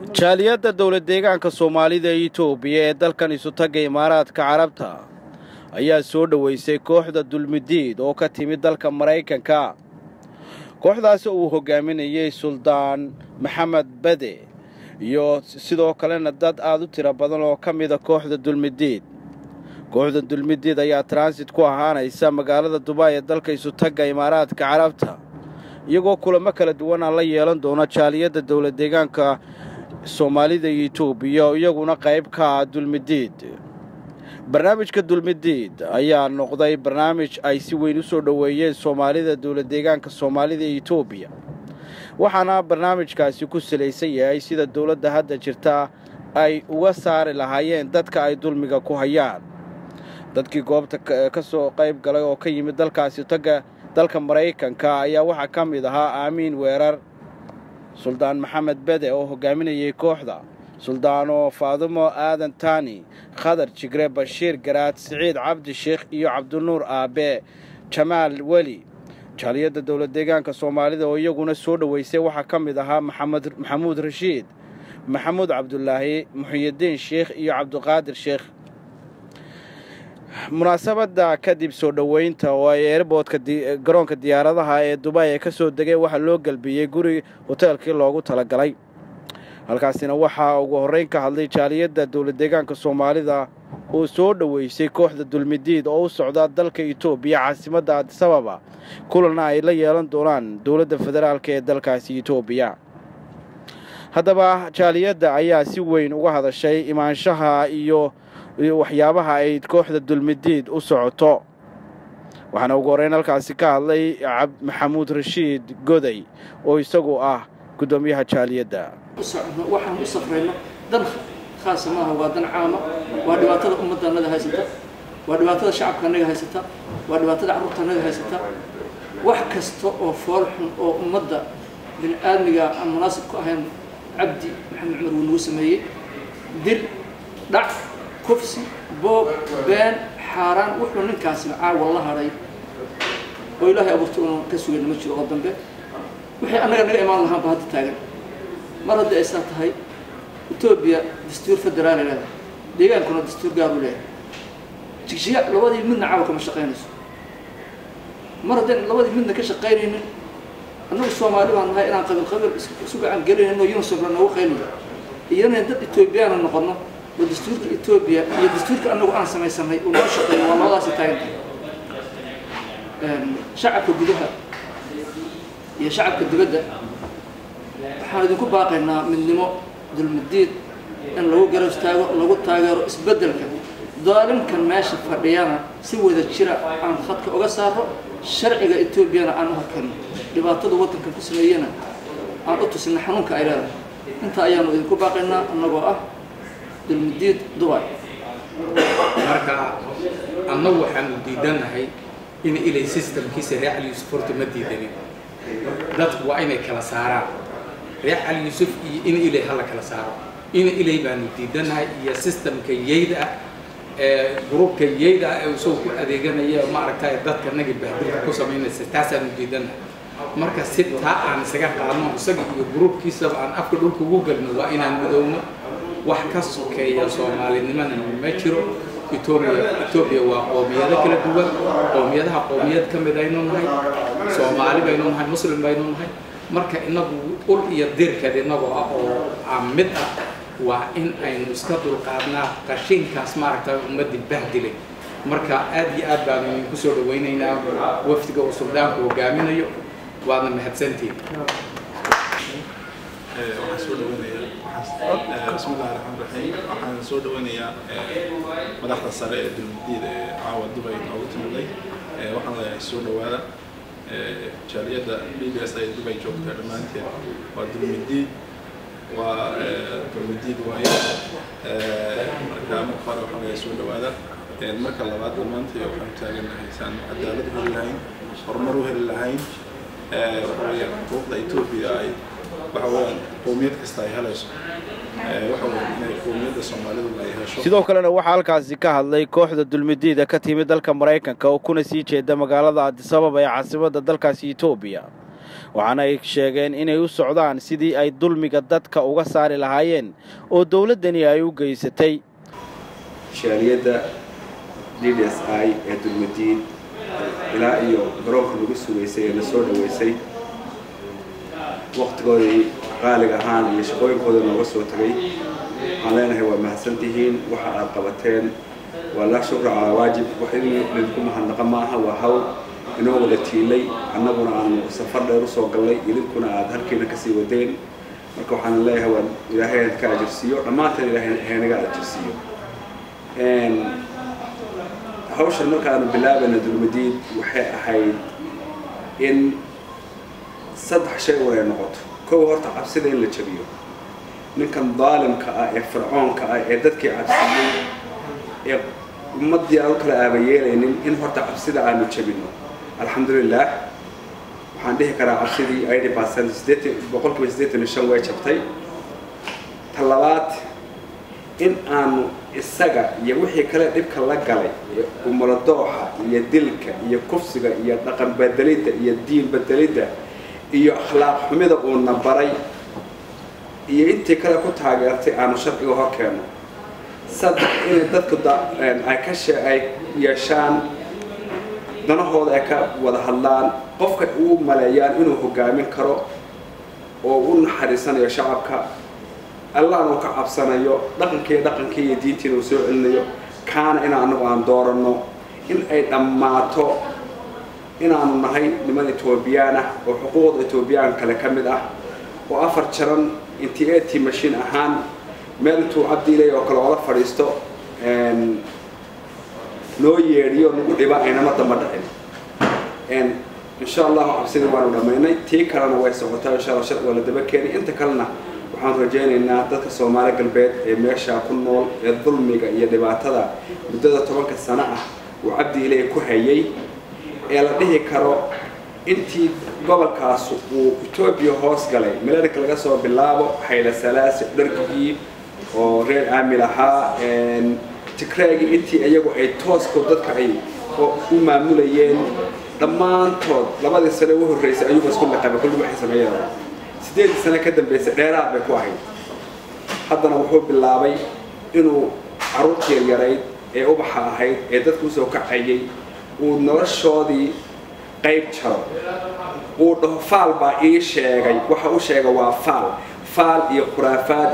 jaaliyadda dowlad deegaanka soomaalida ee itoobiya ee dalkan isutagga imaaraadka carabta ayaa soo dhoweysay kooxda dulmidiid oo ka timid dalka maraykanka kooxdaasi uu hogaaminayey suldaan maxamed bade iyo sidoo kalena dad aad u tiro badan oo ka mida kooxda dulmidiid kooxda dulmidiid ayaa transit ku ahaanaysa magaalada dubaay ee dalka isutagga imaaraadka carabta iyagoo kulamo kala duwan aan la yeelan doono jaaliyadda dowlad deegaanka soomaalida iyo itoobiya oo iyaguna qayb ka ah dulmidiid barnaamijka dulmidiid ayaa noqday barnaamij ay si weyn u soo dhoweeyeen soomaalida dowlad deegaanka soomaalida iyo itoobiya waxaana barnaamijkaasi ku salaysan yahay sida dowladda hadda jirta ay uga saari lahaayeen dadka ay dulmiga ku hayaan dadkii goobta ka soo qayb galay oo ka yimid dalkaasi tagga dalka maraykanka ayaa waxaa ka mid ahaa aamiin weerar suldaan maxamed bede oo hogaaminayay kooxda suldaano faadumo aadan taani khadar jigre bashiir garaad siciid cabdi sheekh iyo cabdinuur aabe jamaal weli jaaliyadda dowlad deegaanka soomaalida oo iyaguna soo dhoweysay waxaa ka mid ahaa maxamuud rashiid maxamuud cabdulaahi muxiyidiin sheekh iyo cabdiqaadir sheekh munaasabadda kadib soo dhoweynta oo ay eerboodka garoonka diyaaradaha ee dubaay ee ka soo degay waxaa loo gelbiyey guri hoteelkii loogu talagalay halkaasina waxaa ugu horreyn ka hadlay jaaliyadda dowlad deegaanka soomaalida oo soo dhoweysay kooxda dulmidiid oo u socda dalka itoobiya caasimadda adisababa kulanna ay la yeelan doonaan dowladda federaalk ee dalkaasi itoobiya haddaba jaaliyadda ayaa si weyn uga hadashay imaanshaha iyo waxyaabaha ay kooxda dulmidiid u socoto waxaana ugu horreyn halkaasi ka hadlay maxamuud rashiid goday oo isagu ah guddoomiyaha jaaliyadda waxaan u safrayno dan khaasa maaha waa dan caama waa dhibaatada ummadda annaga haysata waa dhibaatada shacabka annaga haysata waa dhibaatada carruurta annaga haysata wax kasta oo fool xun oo ummadda bini aadmiga aan munaasib ku ahayn cabdi maxamed cumar wuu nagu sameeyey dil dhac kufsi boob been xaaraan wuxuu ninkaasina caawa la hadhay oo ilaahay abuurta una ka sugayna ma jiro oo dambe wixii annaga naga imaan lahaanba hadda taagan mar haddii ay saa tahay etoobiya dastuur federaali leedahay deegaankuna dastuur gaaru leeyahay jigjiga labadii midna caawa kama shaqaynayso mar haddayna labadii midna ka shaqaynaynin annagu soomaali baan nahay inaan qabil qabil isu gacan gelinayno unisomla noogu qayliyo iyana dad etoobiyaana noqono oo dastuurka etoobiya iyo dastuurka annagu aan samaysanay uu noo shaqeeyo waa labadaasi taaganta shacabka gudaha iyo shacabka dibadda waxaan idinku baaqaynaa midnimo dulmidiid in lagu garab istaago lagu taageero isbeddelka daalimkan meesha fadhiyana si wada jira aan khadka uga saaro sharciga etoobiyana aan u hakanno dhibaatada waddanka ku sameeyena aan u tusina xanuunka ay leedahay intaa ayaanu idinku baaqaynaa annagoo ah dulmidiid dubai marka annagu waxaanu diidannahay in ilay systemkiisa reer cali yuusuf horta ma diidanin dadku waa inay kala saaraan reer cali yuusuf iyo in ilay hala kala saaro in ilay baanu diidannahay iyo systemka yeyda ah ee gruubka yeyda ah ee isagoo ku adeeganaya maaragtay dadka naga bahdilka ku samaynaysa taasaanu diidannahay marka si taa aan isaga qaadno isaga iyo gruubkiisaba aan afka dhulka ugu galno waa inaan midowno wax ka sokeeya soomaalinimana ma jiro etoobiya etoobiya waa qoomiyado kala duwan qoomiyadaha qoomiyad ka mid aynu nahay soomaali baynu nahay muslim baynu nahay marka inagu ul iyo dirkeed inagoo ah oo aan mid ah waa in aynu iska dulqaadnaa qashinkaas maaragta ummadii bahdilay marka aad iyo aad baanu idinku soo dhawaynaynaa wafdiga uu suldaanku hogaaminayo waadna mahadsantihin waxaan soo dhaweynayaa bismillahi raxmaan raxiim waxaan soo dhaweynayaa madaxda sare ee dulmidiid ee caawa dubay noogu timiday waxaan leeyahay soo dhawaada jaaliyadda b b s ay dubay joogta dhammaanteed waa dulmidiid waa dulmidiid waaye marka marka hore waxaan leeyahay soo dhawaada marka labaad dhammaanteed waxaan taaganahay saan cadaalad u heli lahayn horumar u heli lahayn waxa weeyaan xuquuqda etoobiya ay waxa weeyaan qowmiyad kasta ay helayso waxa weeyaan inay qowmiyadda soomaalidu ay hesho sidoo kalena waxaa halkaasi ka hadlay kooxda dulmidiida ka timid dalka maraykanka oo kuna sii jeeda magaalada adisababa ee caasimadda dalkaasi etoobiya waxaana ay sheegeen inay u socdaan sidii ay dulmiga dadka uga saari lahaayeen oo dowladdani ay u geysatay shaaliyadda d d s i ee dulmadiid ilaa iyo garoonka lagu sugaysay ee la soo dhaweysay waktigoodii qaaliga ahaan iyo shaqooyinkooda nooga soo tagay waxaan leenahay waa mahadsantihiin waxa aad qabateen waa laa shukra calaa waajib wax in lidinku mahadnaqa maaha waa hawl inoo wada tiilay annaguna aanu safar dheer usoo gallay idinkuna aad halkiina kasii wadeen marka waxaan leeyahay waa ilaahay ka ajirsiiyo dhammaanteen ilaahay haynaga ajirsiiyo hawshan markaanu bilaabayna dulmadiid waxay ahayd in saddex shay un ay noqoto kow horta cabsida in la jabiyo ninkan daalimka ah ee fircoonka ah ee dadkii cabsiyey ee ummaddii aan u kala aabayeelaynin in horta cabsida aanu jabino alxamdulilah waxaan dhihi karaa cabsidii eighty percent sideetan boqolkiiba siddeetan iyo shan way jabtay ta labaad in aanu isaga iyo wixii kale dhibka la galay umuladooxa iyo dilka iyo kufsiga iyo dhaqan bedelidda iyo diin bedelidda iyo akhlaaq xumida uuna baray iyo intii kale ku taageertay aanu sharciga hor keenno saddex inay dadku ay ka she ay yeeshaan danahooda ay ka wada hadlaan qofka uu maleeyaan inuu hogaamin karo oo u naxariisanayo shacabka allahna uu ka cabsanayo dhaqankii dhaqankii iyo diintiina uu soo celinayo kaana in anagu aan dooranno in ay dhammaato inaanu nahay niman etoobiyaan ah oo xuquuqda etoobiyaan kale ka mid ah oo afar jaran intii at mashiin ahaan meel intuu cabdiilay oo kale oola fadhiisto noo yeedhiyo nagu dhiba aynama damba dhicin insha allahu cabsidii waanu dhammaynay tii kalena way socotaa insha allah sharci waa la daba keenay inta kalena waxaan rajaynaynaa dadka soomaali galbeed ee meeshaa ku nool ee dulmiga iyo dhibaatada muddada tobanka sano ah uu cabdi ilaahi ku hayay ee la dhihi karo intii gobolkaas uu etoobiya hoos galay milarika laga soo bilaabo xayla salaasi dharkigii oo reer aamil ahaa tigraagii intii iyagu ay toosko dadka ay u maamulayeen dhammaantood labadii sane u horreysay ayuuba isku liqaba kulli waxay sameeyeen sideedii sane ka dambeysay dheeraad bay ku ahayd haddana wuxuu bilaabay inuu carruurtii yaryarayd ee ubaxa ahayd ee dadku usoo kacayay uu noloshoodii qayb jaro uu dhaho faal baa ii sheegay waxa u sheega waa faal faal iyo khuraafaad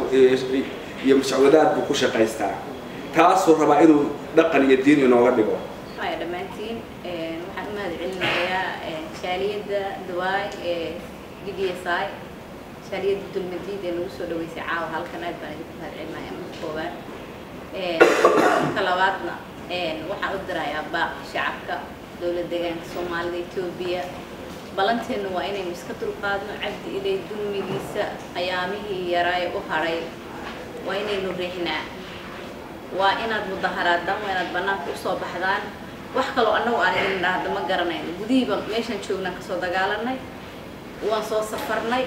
iyo mashacwadaad buu ku shaqaystaa taasuu rabaa inuu dhaqan iyo diin inooga dhigo haya dhammaantiin waxaan u mahad celinayaa shaaliyadda dawaay ee d d s i shaaliyadda dulmadiid ee nagu soo dhaweysay caawa halkan aad baan idinku mahad celinaya marka koowaad marka labaadna waxaan u dirayaa baaq shacabka dowlad deegaanka soomaalida etoobiya ballanteenu waa inaynu iska dulqaadno cabdi ilay dulmigiisa ayaamihii yaraaye u hadhay waa inaynu riixnaa waa inaad mudaharaadaan waa inaad bannaanka usoo baxdaan wax kaloo annagu aan idin dhahda ma garanayno gudihiiba meeshaan joognaan kasoo dagaalanay waan soo safarnay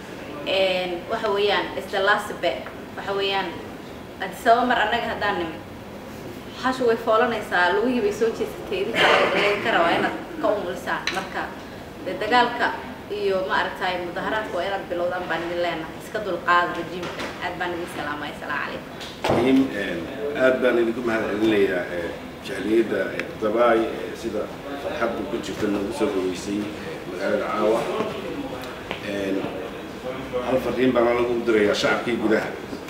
waxa weeyaan isdalaasibe waxa weeyaan adisaba mar annaga haddaan nimid hashu way foolanaysaa lugihii bay soo jeesatay idinka rabaa inaad ka umulisaan marka dee dagaalka iyo ma aragtay mudaharaadka waa inaad bilowdaan baan idin leenahay iska dulqaada rajiimka aad baan idin salaamay asalaamu calaykum aad baan idinku mahad celinayaa jaaliyadda dabaay sida farxadda ku jirta noogu soo dhaweysay magaalada caawa hal fadhiin baan anagu u dirayaa shacabkii gudaha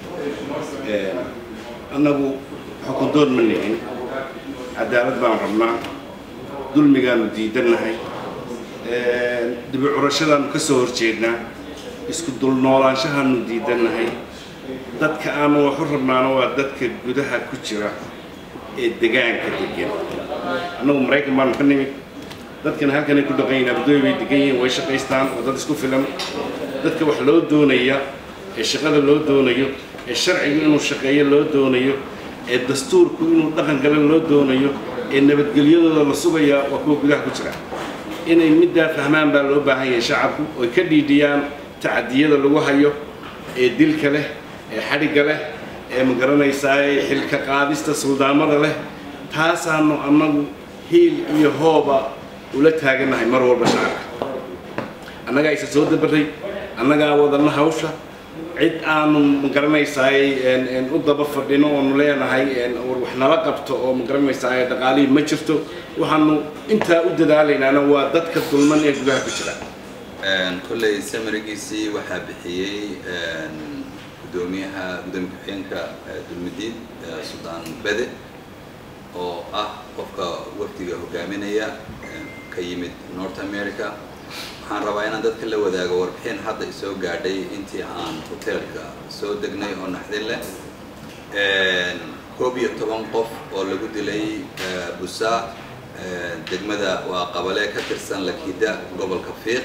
annagu xukundoon ma nihin cadaalad baan rabnaa dulmigaanu diidannahay dibi curashadaanu ka soo horjeednaa isku dulnoolaanshahaanu diidannahay dadka aanu waxu rabnaana waa dadka gudaha ku jira ee degaanka degan annagu maraykan baanu ka nimid dadkana halkanay ku dhaqan yihin abdooy bay degan yihiin way shaqaystaan oo dad isku filan dadka wax loo doonaya ee shaqada loo doonayo ee sharcigu inuu shaqeeyo loo doonayo ee dastuurku inuu dhaqan gale loo doonayo ee nabadgelyadooda la sugayaa waa kuwa gudaha ku jira inay middaa fahmaan baa loo baahan yahay shacabku oy ka dhiidhiyaan tacadiyada lagu hayo ee dilka leh ee xadhigga leh ee magaranaysaa ee xilka qaadista suldaamada leh taasaanu annagu hiil iyo hooba ula taagannahay mar walba shacabka annagaa isa soo dabaray annagaa wadana hawsha cid aanu magaranaysaay u daba fadhino oonu leenahay war wax nala qabto oo magaranaysaay dhaqaalihii ma jirto waxaanu intaa u dadaalaynaana waa dadka dulman ee gudaha ku jira kolley samarigiisii waxaa bixiyey gudoomiyaha gudoomiye ku-xigeenka dulmadiid suldaan bede oo ah qofka wafdiga hogaaminaya ka yimid north america waxaan rabaa inaan dadka la wadaago warbixin hadda isoo gaadhay intii aan hoteelka soo degnay oo naxdin leh koob iyo toban qof oo lagu dilay busaa degmada waa qabale ka tirsan lakida gobolka fiiq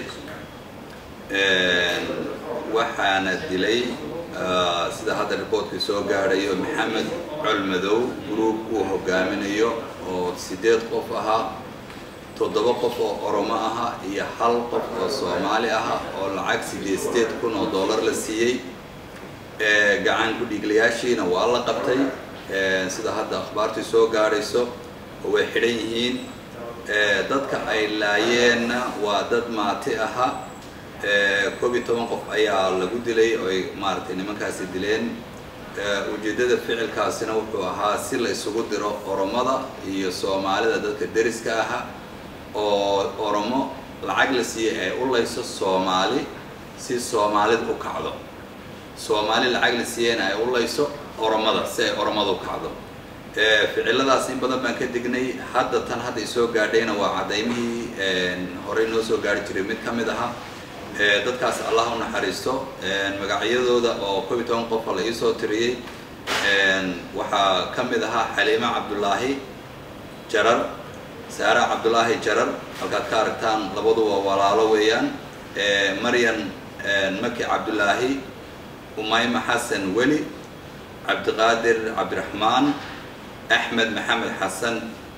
waxaana dilay sida hadda reportkii soo gaadhayo maxamed colmadow group uu hogaaminayo oo sideed qof ahaa toddoba qof oo oromo aha iyo hal qof oo soomaali aha oo lacag sideed sideed kun oo dollar la siiyey gacan ku-dhiiglayaashiina waa la qabtay sida hadda akhbaartii soo gaadhayso oo way xidhan yihiin dadka ay laayeenna waa dad maati aha koob iyo toban qof ayaa lagu dilay oo ay maaragtay nimankaasi dileen ujeeddada ficilkaasina wuxuu ahaa si la isugu diro oromada iyo soomaalida dadka deriska aha oo oromo lacag la siiyey ay u layso soomaali si soomaalida u kacdo soomaali lacag la siiyeyna ay u layso oromada si ay oromada u kacdo ficiladaas in badan baan ka dignay hadda tan hadda isoo gaadhayna waa cadaymihii horey noo soo gaari jiray mid ka mid aha dadkaas allah u naxariisto magacyadooda oo koob iyo toban qofa la iisoo tiriyey waxaa ka mid ahaa xaliima cabdulaahi jarar saara cabdulaahi jarar halkaad ka aragtaan labaduba walaalo weeyaan maryan maki cabdulaahi umayma xasan weli cabdiqaadir cabdiraxmaan axmed maxamed xasan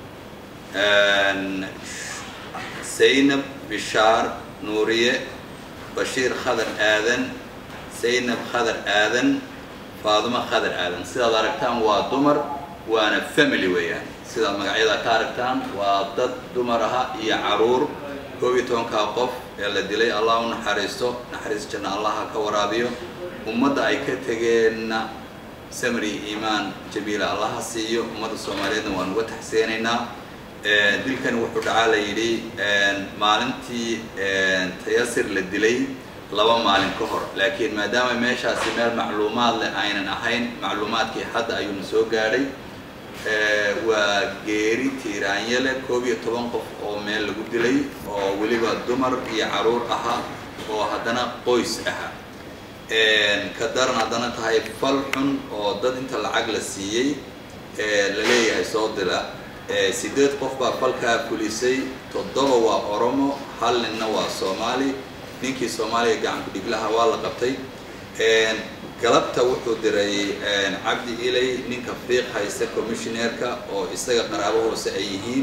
zaynab bishaar nuuriye bashiir khadar aadan zaynab khadar aadan faadumo khadar aadan sidaad aragtaan waa dumar waana family weeyaan sidaad magacyada ka aragtaan waa dad dumar aha iyo caruur koob iyo tobankaa qof ee la dilay allah u naxariisto naxariis janna allah ha ka waraabiyo ummadda ay ka tegeenna samri iimaan jabiila allah ha siiyo ummadda soomaaliyeedna waan uga taxseenaynaa dilkan wuxuu dhacaa la yidhi maalintii tayasir la dilay laba maalin ka hor laakiin maadaama meeshaasi meel macluumaad leh aynan ahayn macluumaadkii hadda ayuuna soo gaadhay waa geeri tiiraanye leh koob iyo toban qof oo meel lagu dilay oo weliba dumar iyo caruur ahaa oo haddana qoys aha ka daran haddana tahay fal xun oo dad inta lacag la siiyey la leeyahay soo dila sideed qof baa falkaa fulisay toddoba waa oromo hal ninna waa soomaali ninkii soomaaliya gacan ku-dhiglaha waa la qabtay galabta wuxuu diray cabdi ilay ninka fiiq haysta commissioneerka oo isaga qaraabo hoose ay yihiin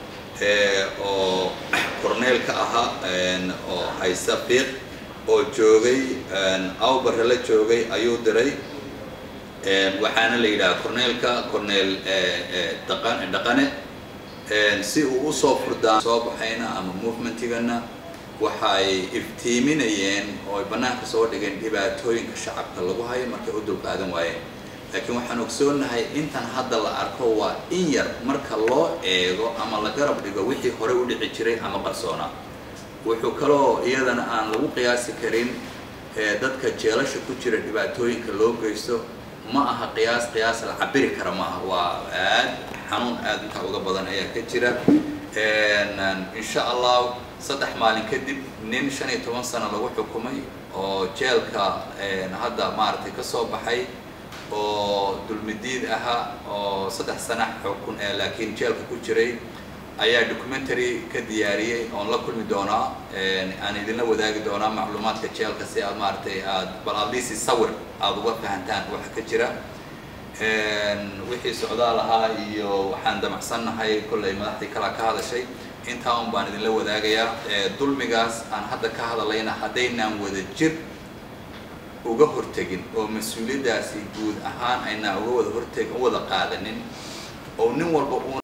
oo corneelka ahaa oo haysta fiiq oo joogay awbare la joogay ayuu diray waxaana la yidhaha corneelka corneel dhaqane si uu usoo furdaan soo baxayna ama movementigana waxay iftiiminayeen oo ay bannaanka soo dhigeen dhibaatooyinka shacabka lagu hayo markay u dulqaadan waayeen laakiin waxaan ogsoonahay intan hadda la arko waa in yar marka loo eego ama la garab dhigo wixii horey u dhici jiray ama qarsoona wuxuu kaloo iyadana aan lagu qiyaasi karin dadka jeelasha ku jira dhibaatooyinka loo geysto ma aha qiyaas qiyaas la cabiri kara ma aha waa aad xanuun aad intaa uga badan ayaa ka jira insha allah saddex maalin kadib nin shan iyo toban sano lagu xukumay oo jeelka hadda maaragtay ka soo baxay oo dulmidiid ahaa oo saddex sana xukun ee laakiin jeelka ku jiray ayaa documentary ka diyaariyey oon la kulmi doonaa aan idinla wadaagi doonaa macluumaadka jeelka si aad maaragtay aad bal adliisi sawir aada uga fahantaan waxa ka jira wixii socdaal ahaa iyo waxaan damacsannahay kollay madaxdii kalaa ka hadashay intaa un baan idinla wadaagayaa dulmigaas aan hadda ka hadlayna haddaynaan wada jir uga hortegin oo mas-uuliyaddaasi guud ahaan aynaan uga wada horteg u wada qaadanin oo nin walba